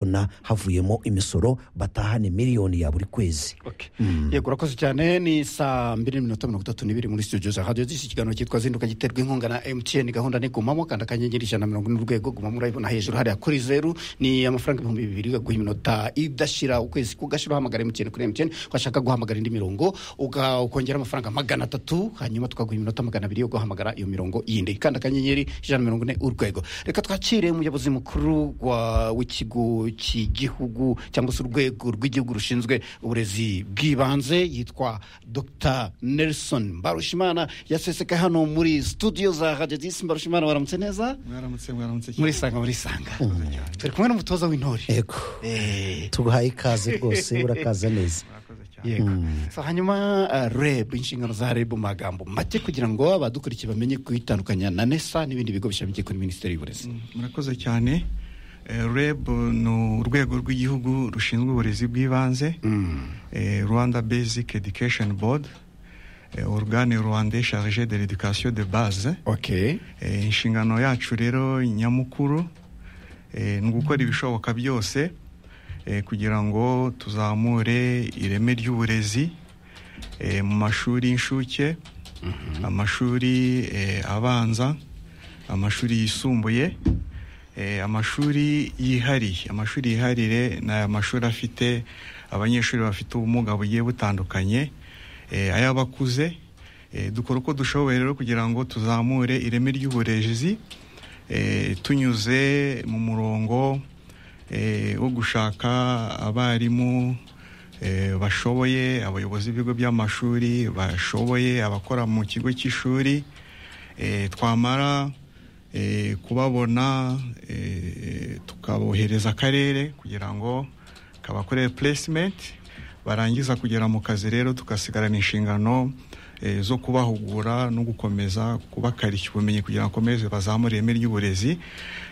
bakazabona havuyemo imisoro batahane miliyoni ya buri kwezi Okay. yego urakoze cyane ni saa mbiri n'iminota mirongo itatu n'ibiri muri studio za radiyo z'iki kiganiro cyitwa zinduka giterwa inkunga na emutiyeni gahunda ni gumamo kanda akanyenyeri ijana na mirongo ine urwego gumamo urayibona hejuru hariya kuri zeru ni amafaranga ibihumbi bibiri ugaguha iminota idashira ukwezi kugashira uhamagara emutiyeni kuri emutiyeni washaka guhamagara indi mirongo uga- ukongera amafaranga magana atatu hanyuma tukaguha iminota magana abiri yo guhamagara iyo mirongo yindi kanda akanyenyeri ijana na mirongo ine urwego reka twakire umuyobozi mukuru wa- w'ikigo cy'igihugu cyangwa se urwego rw'igihugu rushinzwe uburezi bw'ibanze yitwa dr nelson mbarushimana yaseseka hano muri studio za radiyo disi mbarushimana waramutse neza mwaramutse mwaramutse cyane murisanga murisanga turi kumwe n'umutoza w'intore yego Eh, tuguhaye ikaze rwose urakaza neza mwakoze cyane yego So, hanyuma uh, reb inshingano za reb mu magambo make kugira ngo abadukurikiye bamenye kuyitandukanya na nesa n'ibindi bigo bishamikiye kuri minisiteri y'uburezi murakoze cyane Eh, reb ni urwego rw'igihugu rushinzwe uburezi bw'ibanze Eh, rwanda basic education board Eh, organe rwandais charge de l'éducation de base okay Eh, inshingano yacu rero nyamukuru eh, ni ugukora ibishoboka byose eh, kugira ngo tuzamure ireme ry'uburezi eh, mu mashuri y'inshuke amashuri eh, abanza amashuri yisumbuye eh, amashuri yihariye amashuri yiharire ni aya mashuri afite abanyeshuri bafite ubumuga bugiye butandukanye eh, ay'abakuze eh, dukora uko dushoboye rero kugira ngo tuzamure ireme ry'uburezi eh, tunyuze mu murongo eh, wo gushaka abarimu eh, bashoboye abayobozi b'ibigo by'amashuri bashoboye abakora mu kigo cy'ishuri eh, twamara eh, kubabona eh, tukabohereza akarere kugira ngo kabakorere puresimenti barangiza kugera mu kazi rero tugasigarana inshingano eh, zo kubahugura no gukomeza kubakarishya ubumenyi kugira ngo bakomeze bazamure ireme ry'uburezi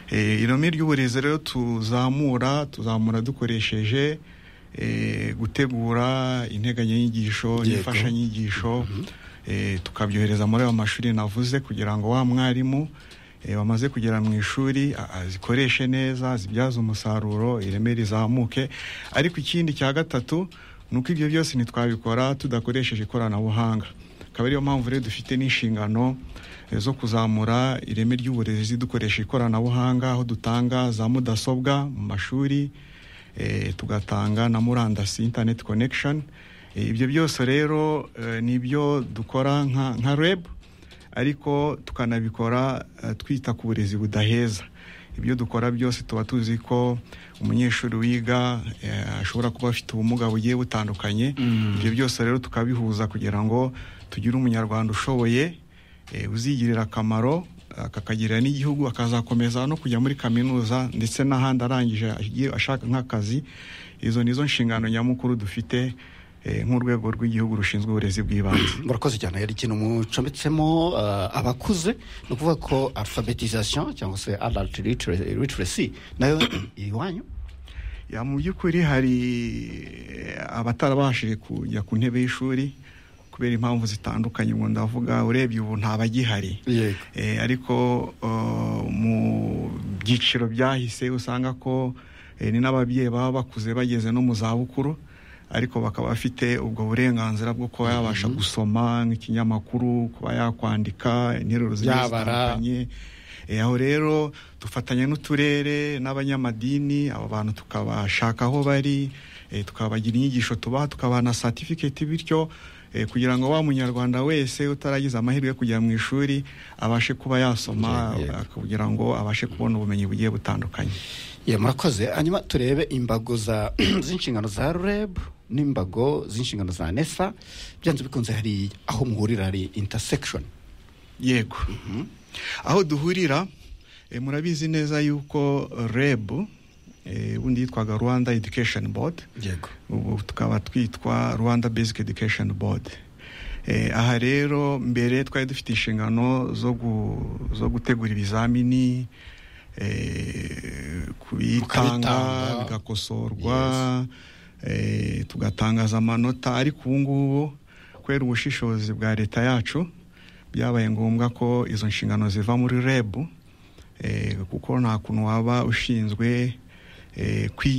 Eh, ireme ry'uburezi rero tuzamura tuzamura dukoresheje eh, gutegura integanyanyigisho Yego. n'imfashanyigisho inyigisho eh, tukabyohereza muri ayo mashuri navuze kugira ngo wa mwarimu eh, wamaze kugera mu ishuri a- azikoreshe neza azibyaze umusaruro ireme rizamuke ariko ikindi cya gatatu ni uko ibyo byose ntitwabikora tudakoresheje ikoranabuhanga akaba ariyo mpamvu rero dufite n'inshingano eh, zo kuzamura ireme ry'uburezi dukoresha ikoranabuhanga aho dutanga za mudasobwa mu mashuri eh, tugatanga na murandasi internet connection Eh, ibyo byose rero eh, ni ibyo dukora nka nka reb ariko tukanabikora eh, twita ku burezi budaheza ibyo dukora byose tuba tuzi ko umunyeshuri wiga eh, ashobora kuba afite ubumuga bugiye butandukanye ibyo byose rero tukabihuza kugira ngo tugire umunyarwanda ushoboye eh, uzigirira akamaro akakagirira n'igihugu akazakomeza no kujya muri kaminuza ndetse n'ahandi arangije agiye ashaka nk'akazi izo ni zo nshingano nyamukuru dufite eh, nk'urwego rw'igihugu rushinzwe uburezi bw'ibanze murakoze cyane hari ikintu mucometsemo uh, abakuze ni ukuvuga ko alphabetisation cyangwa se adult litera- literacy nayo iri iwanyu ya mu by'ukuri hari eh, abatarabashije kujya ku ntebe y'ishuri kubera impamvu zitandukanye ngo ndavuga urebye ubu ntabagihari yego Eh, ariko eh, mu byiciro byahise usanga ko eh, ni n'ababyeyi baba bakuze bageze no mu zabukuru ariko bakaba bafite ubwo burenganzira bwo kuba yabasha gusoma nk'ikinyamakuru kuba yakwandika interuro zigiye Yabara. zitandukanye Eh, aho rero dufatanya n'uturere n'abanyamadini abo bantu tukabashaka aho bari eh, tukabagira inyigisho tubaha tukabaha na certificate bityo eh, kugira ngo wa munyarwanda wese utaragize amahirwe yo kujya mu ishuri abashe kuba yasoma Yego, yego. kugira ngo abashe kubona ubumenyi bugiye butandukanye Ya, murakoze hanyuma turebe imbago za- z'inshingano za reb n'imbago z'inshingano za nesa byanze bikunze hari aho muhurira hari intersection yego aho duhurira eh, murabizi neza yuko reb eh, ubundi yitwaga rwanda education board yego ubu tukaba twitwa rwanda basic education board Eh, aha rero mbere twari dufite inshingano zo gu- zo gutegura ibizamini eh, Mukabitanga. kubitanga bigakosorwa eh, tugatangaza amanota ariko ubu ngubu kubera ubushishozi bwa leta yacu byabaye ngombwa ko izo nshingano ziva muri reb eh, kuko nta kuntu waba ushinzwe eh, kwiyi